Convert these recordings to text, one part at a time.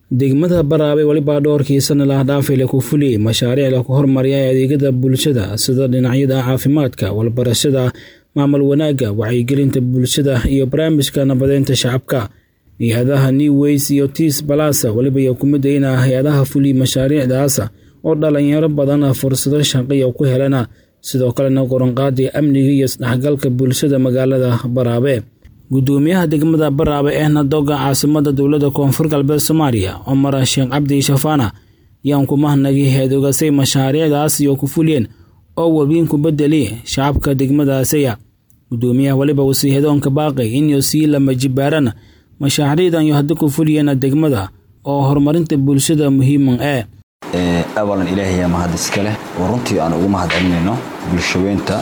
degmada Baraawe waliba dhowrkii sano la dhaafay la ku fuliyey mashaariic lagu horumariyay adeegyada bulshada sida dhinacyada caafimaadka, waxbarashada, maamul wanaagga, wacyigelinta bulshada iyo barnaamijka nabadeynta shacabka. hay-adaha New Ways iyo Tis Plus waliba iyo kumid ina hay-adaha fuliyey mashaariicdaas oo dhalinyaro badan fursado shaqo ku helana sidoo kalena goranqaadii amniga iyo isdhexgalka bulshada magaalada Baraawe. gudoomiyaha degmada Baraawe ehna doga caasimada dowladda koonfur galbeed Soomaaliya Cumar Sheekh Cabdi Shafaana yaan ku mahadnaqay heedogasay mashaariicdaas iyo ku fuliyeen oo wabiin ku bedeli shacabka degmadaasaya gudoomiyaha waliba uu sii hedoonka baaqay inuu sii lama jibaaran mashaariicdan iyo hadda ku fuliyeen degmada oo horumarinta bulshada muhiiman ee awalan ilaahay mahad iska leh oo runtii aan ugu mahad celinayno bulshaweynta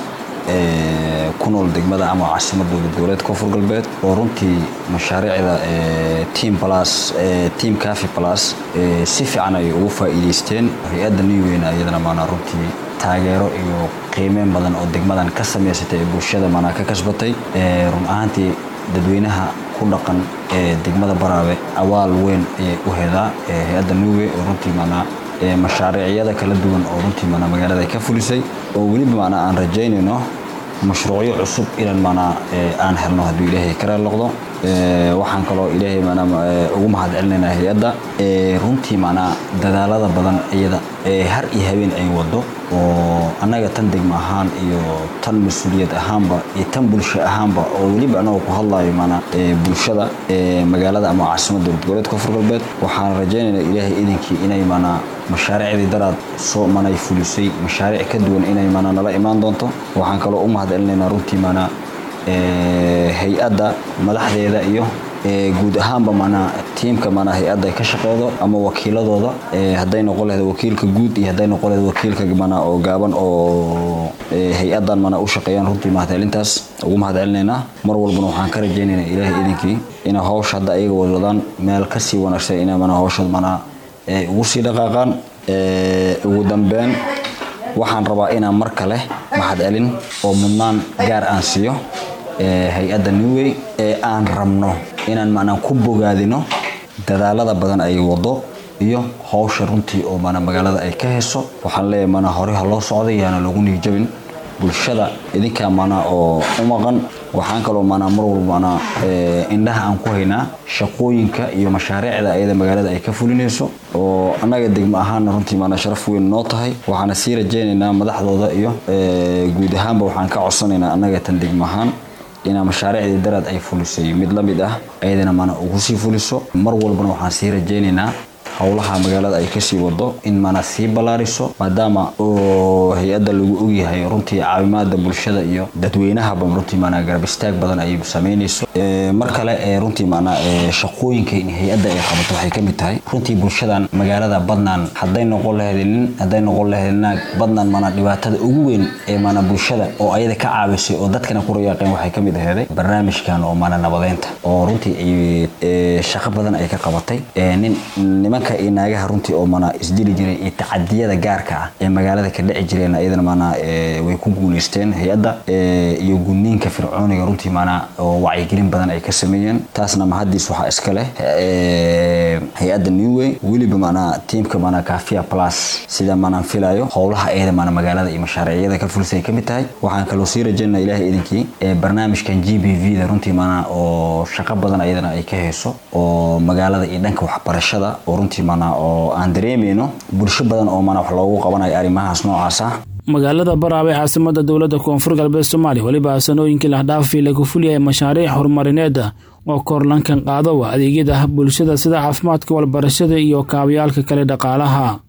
ku nool degmada ama caasimada dowlad koonfur galbeed oo runtii mashaariicda team plus team cafe plus si fiican ay ugu faa'iidaysteen hay-adda newweyna iyadana maanaa runtii taageero iyo qiimeyn badan oo degmadan ka samaysatay ee bulshada maanaa ka kasbatay run ahaantii dadweynaha ku dhaqan ee degmada baraawe awaal weyn ayay u hedaa hay-adda newwey oo runtii maanaa mashaariicyada kala duwan oo runtii maanaa magaalada ay ka fulisay oo weliba maanaa aan rajaynayno mashruucyo cusub inaan maanaa aan helno hadduu ilaahay ka raali noqdo waxaan kaloo ilaahay maanaa ugu mahad celinaynaa hay-adda runtii maanaa dadaalada badan iyada har iyo habeen ay wado oo annaga tan degmo ahaan iyo tan mas-uuliyad ahaanba iyo tan bulsho ahaanba oo weliba anagoo ku hadlayo maanaa bulshada magaalada ama caasimada dowlad goboleed koonfur galbeed waxaan rajaynaynaa ilaahay idinkii inay maanaa mashaariicdii daraad soo manay fulisay mashaariic ka duwan inay maanaa nala imaan doonto waxaan kaloo u mahad celinaynaa runtii maanaa hay-adda madaxdeeda iyo guud ahaanba maanaa tiimka maanaa hay-adda ka shaqeedo ama wakiiladooda hadday noqon lahayd wakiilka guud iyo hadday noqon lahayd wakiilka maanaa oo gaaban oo hay-addan maanaa u shaqeeyaan runtii mahadcelintaas ugu mahad celinaynaa mar walbana waxaan ka rajaynaynaa ilaahay idinkii inay hawsha hadda ayaga wadwadaan meel kasii wanaagsan inay maanaa hawsha maanaa ugu sii dhaqaaqaan ugu dambeyn waxaan rabaa inaan mar kale mahad celin oo mudnaan gaar aan siiyo hay-adda newway ee aan rabno inaan maanaa ku bogaadino dadaalada badan ay wado iyo hawsha runtii oo maanaa magaalada ay ka heso waxaan leeyahay maanaa hore ha loo socday yaana lagu niijabin bulshada idinkaa maanaa oo u maqan waxaan kaloo maanaa mar walba maanaa indhaha aan ku haynaa shaqooyinka iyo mashaariicda ayada magaalada ay ka fulinayso oo annaga degmo ahaanna runtii maanaa sharaf weyn noo tahay waxaana sii rajaynaynaa madaxdooda iyo guud ahaanba waxaan ka codsanaynaa annaga tan degmo ahaan inaa mashaariicdii daraad ay fulisay mid la mid ah ayadana maanaa ugu sii fuliso mar walbana waxaan sii rajaynaynaa howlaha magaalada ay kasii wado in maanaa sii ballaariso maadaama oo hay-adda lagu ogyahay runtii caawimaada bulshada iyo dadweynahaba runtii maanaa garab istaag badan ay samaynayso mar kale runtii maanaa shaqooyinka hay-adda ay qabato waxay ka mid tahay runtii bulshadan magaalada badnaan hadday noqon lahayd nin hadday noqon lahayd naag badnaan maanaa dhibaatada ugu weyn ee maanaa bulshada oo ayada ka caawisay oo dadkana ku rayaaqeen waxay ka mid aheeday barnaamijkan oo maanaa nabadeynta oo runtii ay shaqo badan ay ka qabatay nin nimanka iyo naagaha runtii oo maanaa isdili jiray iyo tacadiyada gaarka ah ee magaalada ka dhici jireen iyadana maanaa way ku guuleysteen hay-adda iyo gudniinka fircooniga runtii maanaa oo wacyigelin badan ay ka sameeyeen taasna mahadiis waxaa iska leh hay-adda newway weliba maanaa tiimka maanaa kafia plus sida maanaan filayo howlaha iyada maanaa magaalada iyo mashaariicyada ka fulisay ka mid tahay waxaan kaloo sii rajaynaa ilaahay idinkii barnaamijkan g b v da runtii maanaa oo shaqo badan iyadana ay ka hayso oo magaalada iyo dhanka waxbarashada oo runtii maanaa oo aan dareemayno bulsho badan oo maanaa wax loogu qabanayo arrimahaas noocaas ah magaalada baraawe caasimada dowladda koonfur galbeed soomaaliya weliba sanooyinkii lahdhaafii lagu fuliyay mashaariic horumarineed oo korlankan qaado adeegyada bulshada sida caafimaadka walbarashada iyo kaabayaalka kale dhaqaalaha